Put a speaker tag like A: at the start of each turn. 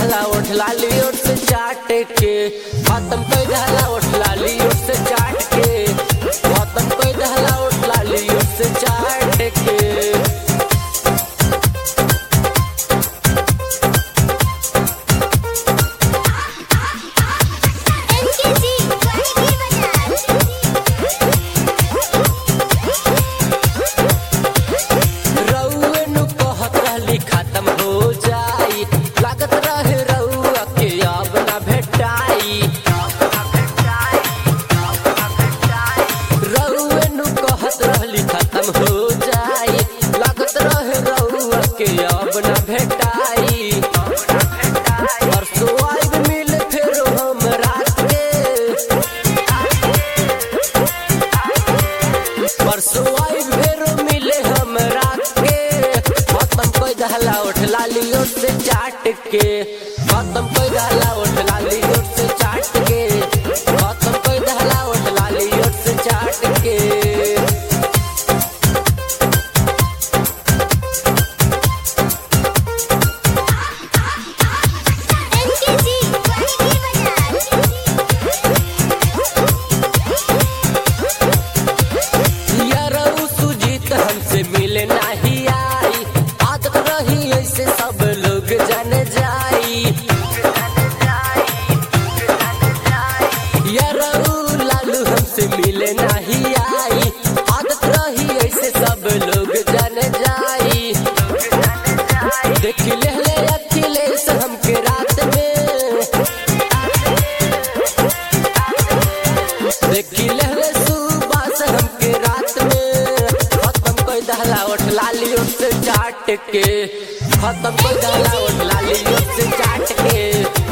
A: दहला उठ लाली ओट से चाट के खत्म कोई दहला उठ लाली ओट से चाट के खत्म कोई दहला उठ लाली ओट से चाट के
B: एनकेजी वाणी
A: रउए नु कहत रहली खत्म हो जाई लागत रहे रउआ के अब ना भेटाई रउए नु कहत रहली खत्म हो जाई लागत रहे रउआ के अब ना भेटाई परसों आइब मिल फेरो हम रात के परसों आई फेरो मिले हम रात के खत्म कोई दहला उठ लाली ओट से चाट के खत्म कोई दहला उठ लाली ओट से चाट के खत्म कोई दहला उठ लाली ओट से चाट के
B: एनकेजी
A: यारऊ सुजीत हमसे मिले नहीं आई आदत रही ऐसे सब लोग जान जाई यारऊ लालू हमसे मिले नहीं आई आदत रही ऐसे सब लोग जान जाई देख ले ले अखिलेश हमके रात में देखी लहरे सुबह से हमके रात में खत्म कोई दहला उठ लाली उठ से चाट के खत्म कोई दहला उठ लाली उठ से चाट के